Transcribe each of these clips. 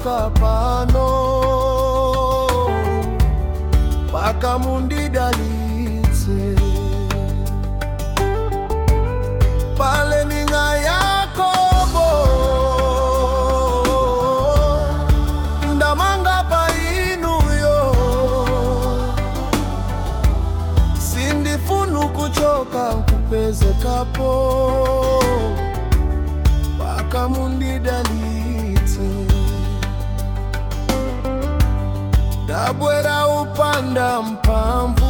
kuchoka pano paka mundidalitse pale ninga Yakobo ndamanga pa inuyo sindifunu kuchoka kupezekapo paka mundidalitse dabwera upanda mpamvu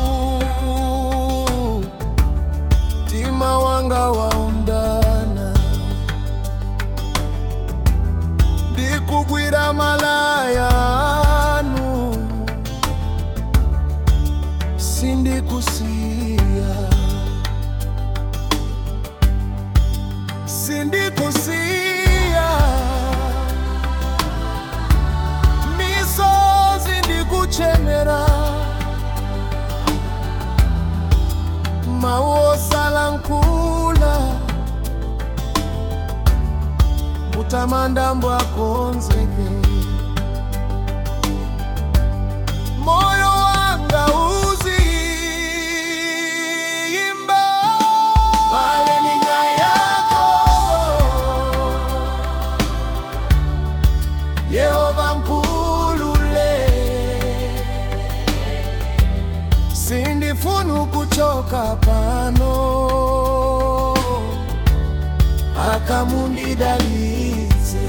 mtima wanga waundana ndikugwira malayanu sindikusiya sindikusiya misozi ndikuchemera maosala nkula mutamanda mbwakonzeke moyo wanga uziyimba pale ninga yako Yehova mpulule sindifunu kuchoka pano akamundidalitse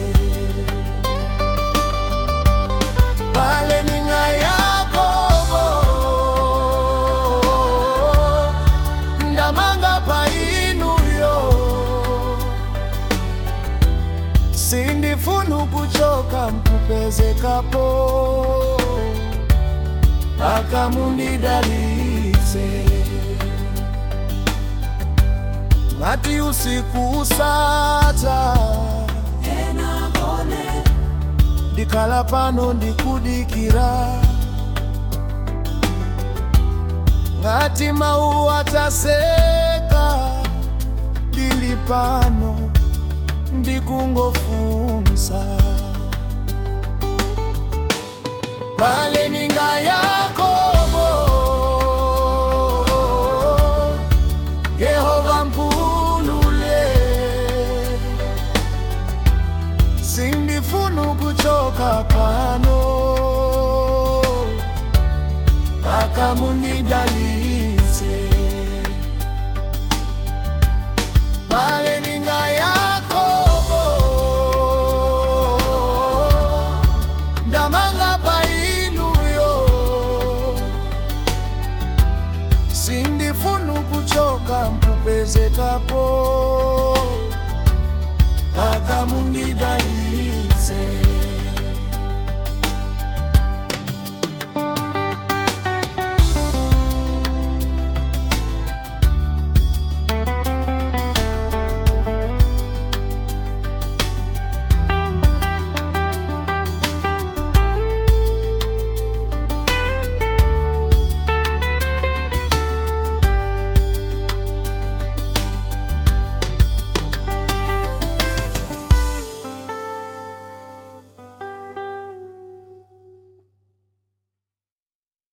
pale ninga Yakobo ndamanga pa inuyo sindifunu kuchoka mpupezekapo akamundidalitse ngati usiku usata ndikhala pano ndikudikira ngati mawu ataseka ndili pano ndikungofunsa pale ninga Yakobo Yehova mpulule sindifunu kuchoka pano akamundidalitse pale ninga Yakobo ndamanga pa inuyo sindifunu kuchoka mpupezekapo akamundidalitse